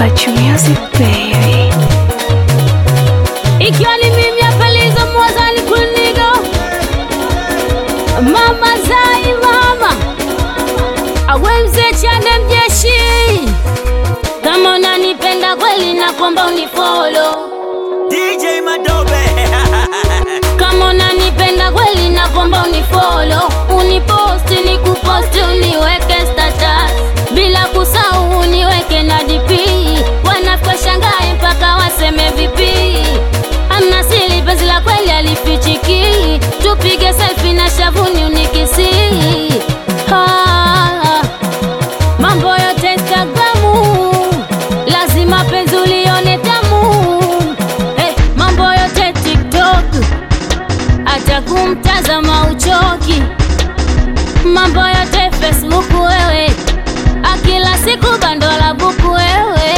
Bachu Music baby. ikiwa ni mimi hapa Lizo Mwazani Kunigo, mama Zai, mama awe mzee Chande mjeshi, kama unanipenda kweli na kwamba unifolo, DJ Madobe kama unanipenda kweli na kwamba unifolo, uniposti nikuposti, uniweke status bila kusahau uniweke na DP, wanafika shangae mpaka waseme vipi amna siri, penzi la kweli alifichiki, tupige selfie na shavuni unikisi. Ah, mambo yote Instagramu, lazima penzi ulione tamu. Eh, mambo yote TikTok, hata kumtazama uchoki. Mambo yote Facebook wewe, akila siku bando la buku wewe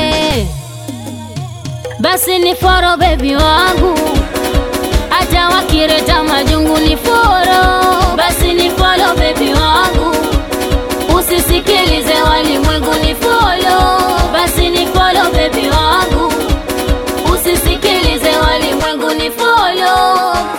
basi ni foro bebi wangu, hata wakireta majungu ni foro. Basi ni folo bebi wangu, usisikilize walimwengu ni folo. Basi ni folo bebi wangu, usisikilize walimwengu ni folo.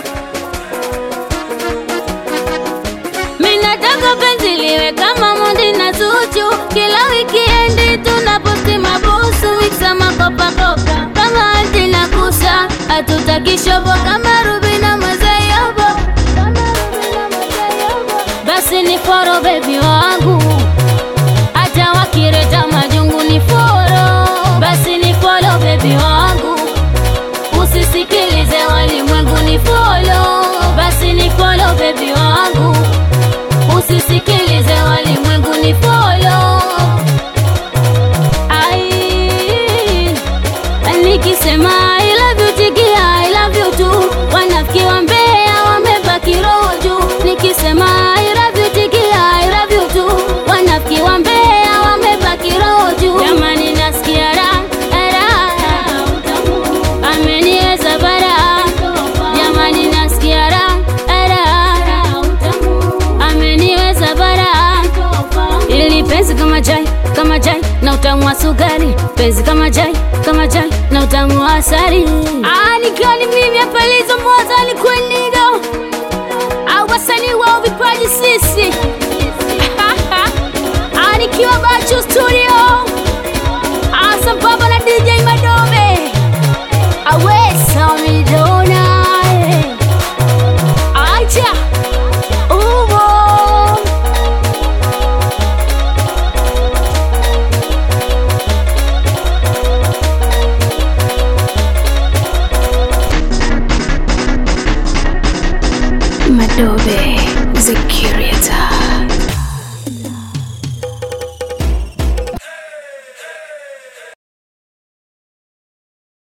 Minataka penzi liwe kama Mondi na Zuchu, kila wikiendi tunaposti mabusu, miksa makopakopa kama Anti na Kusa, hatutaki shobo kama Ruby na Mazayobo. Basi ni foro bebi wangu, hata wakireta majungu ni foro. Basi ni folo bebi wangu, usisikilize walimwengu ni folo. Basi ni folo bebi wangu usisikilize walimwengu ni folo. Ai, nikisema I love you tikia I love you tu, wanafiki wa Mbeya wamebaki roho juu. Nikisema I love you tikia I love you tu, wanafiki wa Mbeya wamebaki roho juu. Jamani, nasikia raha raha, ameniweza bara. Jamani, nasikia raha raha ameniweza bara ili penzi kama jai kama jai na utamu wa sukari penzi kama jai kama jai na utamu wa asali Ah, nikiwa ni mimi hapa Lizo Mwazani Kwenigo au wasanii wao vipaji sisi Ah, nikiwa Bachu Studio Ah, sambamba na DJ Madobe awesa midona acha umo Madobe, the curator.